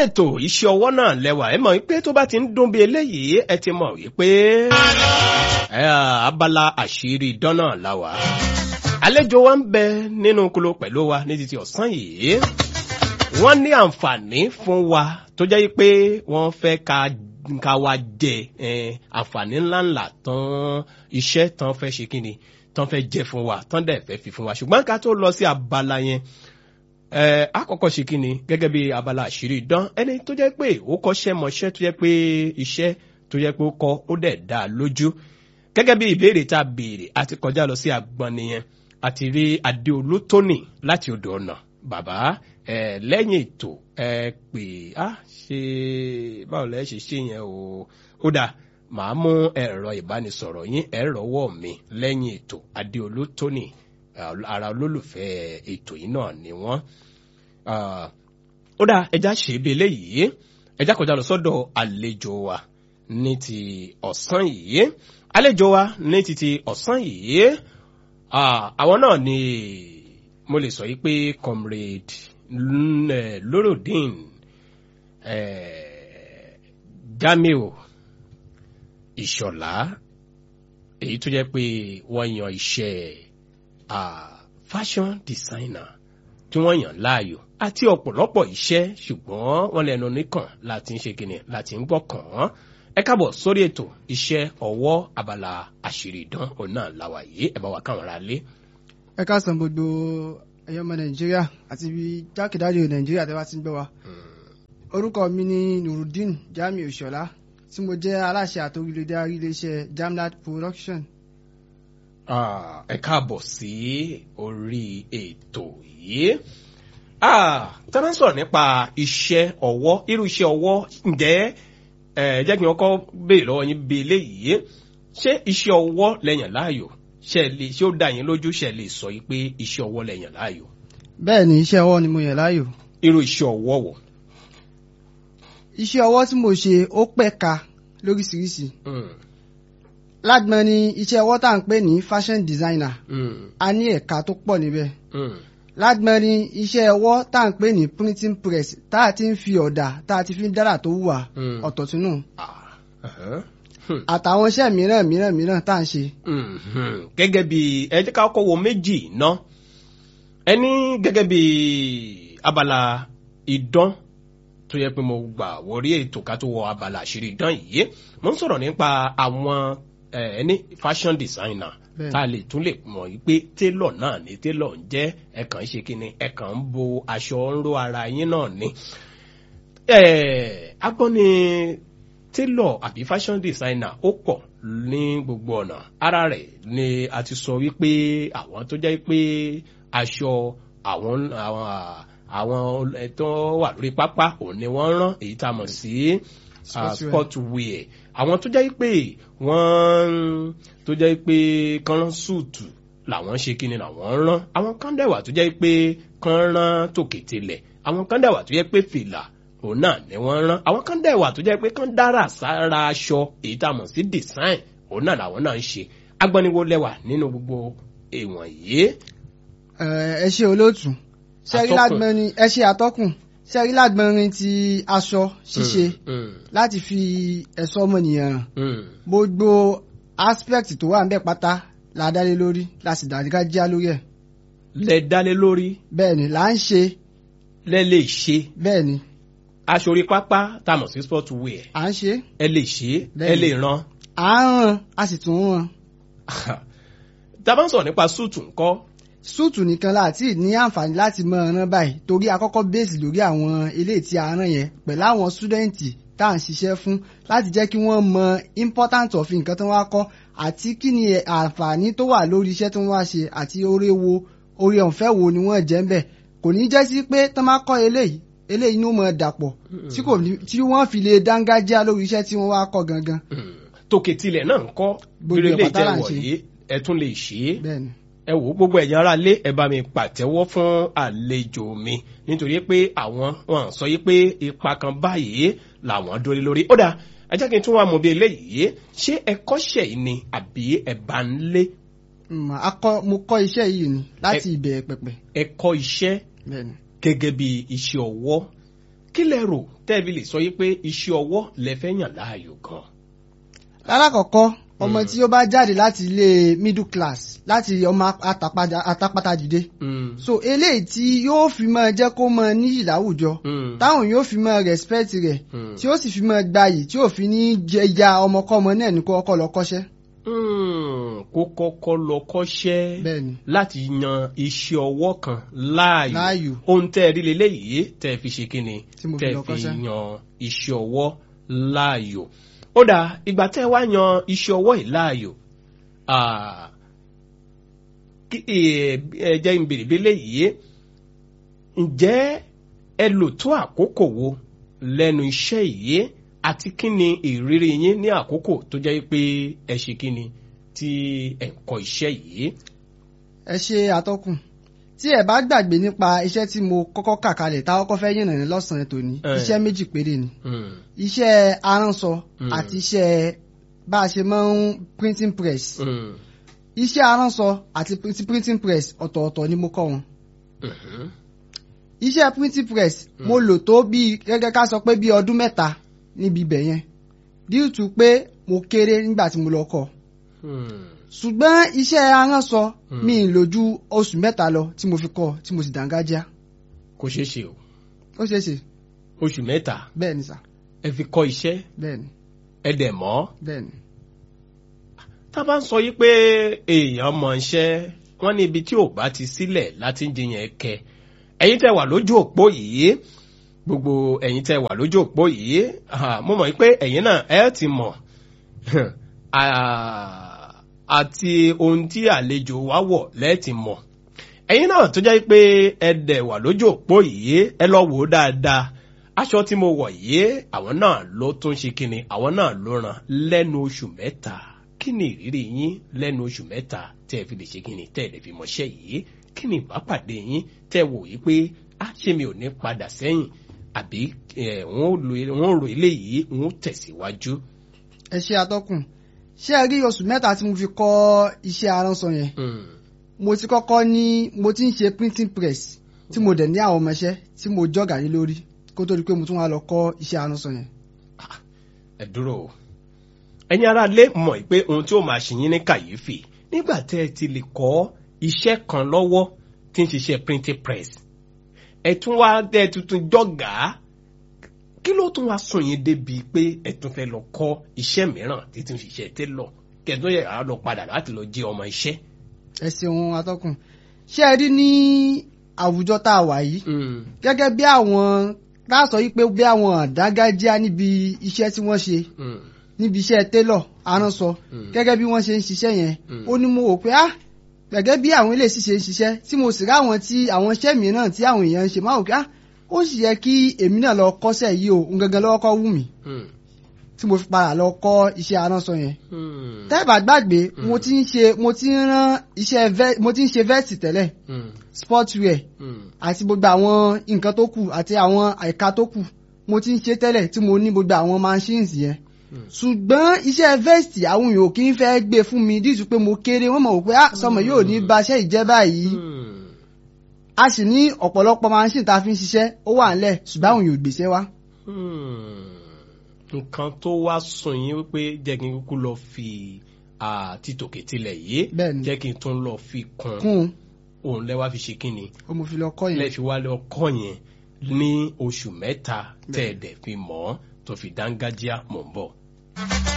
ètò iṣẹ́ ọwọ́ náà lẹ́wà ẹ mọ̀ wípé tó bá ti ń dún bí eléyìí ẹ ti mọ̀ wípé ẹ, abala àṣírí idán náà la wà. àlejò wa ń bẹ nínú kolo pẹ̀lú wa ní títí ọ̀sán yìí wọ́n ní àǹfààní fún wa tó jẹ́ pé wọ́n fẹ́ ka ka wa jẹ eh, àǹfààní ńláńlá tán iṣẹ́ tán fẹ́ ṣe kí ni tán fẹ́ jẹ fún wa tán dẹ̀ fẹ́ fi fún wa ṣùgbọ́n ká tó lọ sí abala yẹn ẹ àkọ́kọ́ ṣe kí ni gẹ́gẹ́ bí abala àṣírí idán ẹni tó jẹ́ pé ó kọ́ṣẹ́ mọṣẹ́ tó jẹ́ pé iṣẹ́ tó jẹ́ pé ó kọ́ ó dẹ̀ dá a lójú gẹ́gẹ́ bí ìbéèrè tá a béèrè àti kọjá lọ sí agbọn nìyẹn àti rí adéolú tóní láti odò ọ̀nà bàbá ẹ lẹ́yìn ètò ẹ pè á ṣe báwo lẹ́ ṣe ṣe yẹn o ó dáa màá mú ẹ̀rọ ìbánisọ̀rọ̀ yín ẹ̀rọ wọ̀ mi lẹ́yìn ètò adéolú tóní ara olólùfẹ́ ètò yìí náà ni wọ́n Ah, ó dáa ẹja ṣe ibi eléyìí ẹja kọjá lọ sọ́dọ̀ àlejò wa ní ti ọ̀sán yìí àlejò wa ní ti ti ọ̀sán yìí ah, àwọn náà ni mo lè sọ yìí pé comrade N- eh, Lorudeen eh, Jamiu Ìṣọ̀lá èyí tó jẹ́ pé wọ́n yan iṣẹ́ ah, fashion designer tí wọ́n yàn láàyò àti ọ̀pọ̀lọpọ̀ iṣẹ́ ṣùgbọ́n wọ́n lẹ́nu nìkan láti ń ṣe kíni láti ń gbọ́ kàn án. ẹ káàbọ̀ sórí ètò iṣẹ́ ọwọ́ abala àṣírí ìdán òun náà làwà yìí ẹ bá wa káwọn ará lé. ẹ káàsán gbogbo ẹyọ ọmọ nàìjíríà àti ibi jákèjádò nàìjíríà tẹ́ bá ti ń gbọ́ wa orúkọ mi ni nurudeen jamiu ìṣọ̀lá tí mo jẹ́ aláṣẹ àtòrílẹ̀dárí iléeṣẹ́ jamlat production Ah, ẹ káàbọ̀ sí orí ètò yìí. Ah, tá a bá ń sọ̀rọ̀ nípa iṣẹ́ ọwọ́ irú iṣẹ́ ọwọ́ ǹjẹ́ ẹ jẹ́ kí n kọ́ béèrè lọ́wọ́ yín bí eléyìí ṣé iṣẹ́ ọwọ́ lẹ́yìn láàyò ṣe lè ṣé ó dá yín lójú ṣe lè sọ yìí pé iṣẹ́ ọwọ́ lẹ́yìn láàyò bẹ́ẹ̀ ni iṣẹ́ ọwọ́ ni mo yàn láàyò irú iṣẹ́ ọwọ́ wò. iṣẹ́ ọwọ́ tí mo ṣe ó pẹ̀ka lóríṣiríṣi Mm, lágbọn ni iṣẹ́ ọwọ́ tá à ń pè ní fashion designer mm, a ní ẹ̀ka tó pọ̀ níbẹ̀ mm, lágbọn ni iṣẹ́ ọwọ́ tá à ń pè ní printing press tá a ti ń fi ọ̀dà tá a ti fi ń dára tó wùwà Mm. ọ̀tọ̀ tún nù ah, uh-huh, hmm. àtàwọn iṣẹ́ mìíràn mìíràn mìíràn tá à ń ṣe Mhm. gẹ́gẹ́ bí ẹ jẹ́ ká kọ́kọ́ wo méjì ná ẹni gẹ́gẹ́ bí abala idán tó yẹ pé mo gbà wọrí ètò ká tó wọ abala àṣírí idán yìí mo ń sọ̀rọ̀ nípa àwọn eh, ẹni fashion designer Bẹ́ẹ̀. tá a lè tún lè mọ̀ yí pé tailor náà ni tailor ń jẹ́ ẹ̀kan ń ṣe kíni ẹ̀kan ń bo aṣọ ń ró ara yín náà ni eh, agbọ́n ni tailor àbí fashion designer ó pọ̀ ní gbogbo ọ̀nà ara rẹ̀ ni a ti sọ wípé àwọn tó jẹ́ pé aṣọ àwọn àwọn àwọn tó wà lórí pápá òun ni wọ́n rán èyí tá a mọ̀ sí ah, Sportswear. sportwear àwọn tó jẹ́ pé wọ́n tó jẹ́ pé kán rán súùtù làwọn ṣe kí ni làwọn rán àwọn kan dẹ̀ wà tó jẹ́ pé kán rán tòkè tilẹ̀ àwọn kan dẹ̀ wà tó jẹ́ pé fìlà òun náà ni wọ́n rán àwọn kan dẹ̀ wà tó jẹ́ pé kán dára sára aṣọ èyí tá a mọ̀ sí design òun náà làwọn náà ń ṣe agbọ́niwo lẹ́wà nínú gbogbo èèwọ̀n yìí. Ẹ, ẹ ṣe olóòtú ṣẹ́rí Atọ́kùn. lágbọ́nrin ẹ ṣe àtọ́kùn ṣẹ́rí lágbọ́nrin ti aṣọ ṣíṣe Mm, láti fi ẹ̀ṣọ́ ọmọnìyàn hàn mm, gbogbo aspect tó wà níbẹ̀ pátá la dálé lórí la sì dáríká já lórí ẹ̀ lẹ dálé lórí bẹ́ẹ̀ ni là ń ṣe lẹ lè ṣe bẹ́ẹ̀ ni aṣọ orí pápá tá a mọ̀ sí sportwear à ń ṣe ẹ lè ṣe é ẹ Bẹ́ẹ̀ni. lè rán à ń ràn a sì tún ń ràn tá a bá ń sọ̀rọ̀ nípa súùtù ńkọ́ súùtù nìkan láti ní àǹfààní láti mọ ọ̀ràn báyìí torí àkọ́kọ́ bẹ́ẹ̀sì lórí àwọn ilé tí a rán yẹn pẹ̀lú àwọn súdẹ́ǹtì tá à ń ṣiṣẹ́ fún láti jẹ́ kí wọ́n mọ important of nǹkan tó wá kọ́ àti kí ni àǹfààní tó wà lórí iṣẹ́ tó wá ṣe àti oore wo oore ọ̀fẹ́ wo ni wọ́n jẹ́ ń bẹ̀ kò ní jẹ́ sí pé tán bá kọ́ eléyìí eléyìí inú mọ̀ dàpọ̀ tí kò ní tí wọ́n fi lè dángájá lórí iṣẹ́ tí wọ́n wá kọ́ gangan Mm. tòkè tilẹ̀ náà ńkọ́ Gbogbo bíi ẹ̀ ilé pátá là ń ìtẹ̀wọ̀ ṣe. yìí ẹ tún lè ṣe é bẹ́ẹ̀ ni. ẹ wò ó gbogbo ẹ̀yin ará lé ẹ bá mi pàtẹ́wọ́ fún àlejò mi nítorí pé àwọn wọn sọ yí pé ipa kan báyìí làwọn dórí lórí ó dáa ẹ jẹ́ kí n tún wá mọ̀ bí eléyìí ṣé ẹ kọ́ṣẹ́ yìí ni àbí ẹ bá ń lé Mm, akọ- mo kọ́ iṣẹ́ yìí ni láti ìbẹ̀rẹ̀ pẹ̀pẹ̀ ẹ kọ́ iṣẹ́ bẹ́ẹ̀ ni. gẹ́gẹ́ bí iṣẹ́ ọwọ́ kí lẹ rò tẹ́ẹ̀bí lè sọ yí pé iṣẹ́ ọwọ́ lẹ fẹ́ yàn láàyò gan. lálákọ̀ọ́kọ́ ọmọ Mm. tí ó bá jáde láti ilé middle class láti ọmọ atapada- atapata dìde Mm, so eléyìí tí yóò fi máa jẹ́ kó máa níyì láwùjọ mm, táwọn yóò fi máa respect rẹ̀ mm. tí ó sì fi máa gbayì tí ò fi ní jẹja ọmọkọ́mọ náà ní kó ọkọ lọ kọ́ṣẹ́ Mm, kó kọ́kọ́ lọ kọ́ṣẹ́ bẹ́ẹ̀ ni láti yan iṣẹ́ ọwọ́ kan láàyò láàyò ohun tẹ́ ẹ rí leléyìí tẹ́ ẹ fi ṣe kíni tí mo fi tẹ́ lọ ẹ fi kọ́ṣẹ́. yan iṣẹ́ ọwọ́ láàyò ó dà ìgbà tẹ́ ẹ wá yan iṣẹ́ ọwọ́ yìí láàyò ah, kí- eh, ẹ jẹ́ n bèrè bí léyìí ǹjẹ́ ẹ lò tó àkókò wo lẹ́nu iṣẹ́ yìí àti kí ni ìrírí yín ní àkókò tó jẹ́ pé ẹ ṣe kí ni tí ẹ ń kọ́ iṣẹ́ yìí. ẹ ṣe àtọkùn tí ẹ bá gbàgbé nípa iṣẹ́ tí mo kọ́kọ́ kà kalẹ̀ tá a kọ́kọ́ fẹ́ yànnà ní lọ́sàn-án tòní Eh. iṣẹ́ méjì péré ni Mm, iṣẹ́ aránṣọ Mm. àti iṣẹ́ bá a ṣe máa ń printing press mm, iṣẹ́ aránṣọ àti print- printing press ọ̀tọ̀ọ̀tọ̀ ni mo kọ́ wọn mhm, iṣẹ́ printing press mo lò tó bíi gẹ́gẹ́ ká sọ pé bíi ọdún mẹ́ta níbi ibẹ̀ yẹn due to pé mo kéré nígbà tí mo lọ kọ́ mm. ṣùgbọ́n iṣẹ́ aránṣọ Mm. mi ì lò ju oṣù mẹ́ta lọ tí mo fi kọ́ tí mo sì dàngájá kò ṣeé ṣe o ó ṣeé ṣe oṣù mẹ́ta bẹ́ẹ̀ ni sà ẹ fi kọ́ iṣẹ́ bẹ́ẹ̀ ni ẹ dẹ̀ mọ́ bẹ́ẹ̀ ni tá a bá ń sọ yí pé èèyàn mọ̀ iṣẹ́ wọ́n ní ibi tí ò bá ti sílẹ̀ láti ń jiyàn kẹ ẹ̀yin tẹ́ wà lójú òpó yìí gbogbo ẹ̀yin tẹ́ wà lójú òpó yìí ah, mo mọ̀ pé ẹ̀yin náà ẹ ti mọ̀ Ah, àti ohun tí àlejò wa wọ̀ lẹ́ẹ̀tì mọ̀ ẹ̀yin náà tó jẹ́ pé ẹ dẹ̀ wà lójú òpó yìí ẹ lọ wò ó dáadáa aṣọ tí mo wọ̀ yìí àwọn náà ló tún ṣe kíni àwọn náà ló ràn lẹ́nu oṣù mẹ́ta kí ni ìrírí yín lẹ́nu oṣù mẹ́ta tẹ́ ẹ fi lè ṣe kíni tẹ́ ẹ lè fi mọṣẹ́ yìí kí ni ìbápàdé yín tẹ́ ẹ wò yìí pé á ṣe mi ò ní padà sẹ́yìn àbí ẹ̀ wọ́n ò lo- wọ́n ò rò eléyìí wọ́n ò tẹ̀síwájú. ẹ ṣe àtọkùn ṣé ẹ rí oṣù mẹ́ta tí mo fi kọ́ iṣẹ́ aránṣọ yẹn Mm, mo ti kọ́kọ́ ní mo ti ń ṣe printing press tí mo dẹ̀ ní àwọn ọmọọṣẹ́ tí mo jọ̀gà lé lórí kó tó di pé mo tún wá lọ kọ́ iṣẹ́ aránṣọ yẹn. ẹ dúró o ẹ̀yin ará lé mọ̀ pé ohun tí ó máa ṣe yín ní kàyéfì nígbà tẹ́ ẹ ti lè kọ́ iṣẹ́ kan lọ́wọ́ tí ń ṣiṣẹ́ printing press ẹ tún wá dẹ́ ẹ tuntun jọ̀gá kí ló tún wá sùn yín débi pé ẹ tún fẹ́ lọ kọ́ iṣẹ́ mìíràn tí tún ṣiṣẹ́ télọ̀ kẹ́ẹ̀tún yẹ àá lọ padà láti lọ jẹ́ ọmọ iṣẹ́. ẹ ṣeun atọ́kùn ṣé ẹ rí ní àwùjọ tá a wà yìí gẹ́gẹ́ bí àwọn tá a sọ yìí pé bí àwọn àdágájíá níbi iṣẹ́ tí wọ́n ṣe níbi iṣẹ́ télọ̀ aránṣọ Mm. gẹ́gẹ́ bí wọ́n ṣe ń ṣiṣẹ́ yẹn Mm. ó ní mo wò pé ah gẹ́gẹ́ bí àwọn ilé ṣiṣẹ́ ń ṣiṣẹ́ tí mo sì ráwọn tí àwọn iṣẹ́ mìíràn tí àwọn èèyàn ń ṣe máa wò pé ah ó sì yẹ kí èmi náà lọ kọ́ṣẹ́ yìí o ń gangan lọ́wọ́ kọ́ wù mí tí mo fi padà lọ kọ́ iṣẹ́ aránṣọ yẹn tẹ́ẹ̀bà gbàgbé mo ti ń ṣe mo ti ń rán iṣẹ́ vẹ́- mo ti ń ṣe vẹ́ẹ̀tì tẹ́lẹ̀ sportswear àti gbogbo àwọn nǹkan tó kù àti àwọn àìka tó kù mo ti ń ṣe tẹ́lẹ̀ tí mo ní gbogbo àwọn machines yẹn ṣùgbọ́n iṣẹ́ vest àwọn èèyàn ò kí ń fẹ́ gbé fún mi díìtú pé mo kéré wọ́n mọ̀ wò pé ah sọmọ yóò ní baṣẹ́ ìjẹ́ báyìí a sì ní ọ̀pọ̀lọpọ̀ machine tá a fi ń ṣiṣẹ́ ó wà ńlẹ̀ ṣùgbọ́n àwọn èèyàn ò gbèsè wá. nǹkan tó wá sùn yín wípé jẹ́ kí n kúkú lọ fi ah, títòkè tilẹ̀ yìí Bẹ́ẹ̀ni. jẹ́ kí n tún lọ fi kún kún un òun lẹ́wà fi ṣe kí ni ó mo fi lọ kọ́ yẹn. lẹ́ fi wá lọ kọ́ yẹn ní oṣù mẹ́ta tẹ́ ẹ̀ dẹ̀ fi mọ̀ ọ́ tó fi dángájíá mọ̀ ń bọ̀.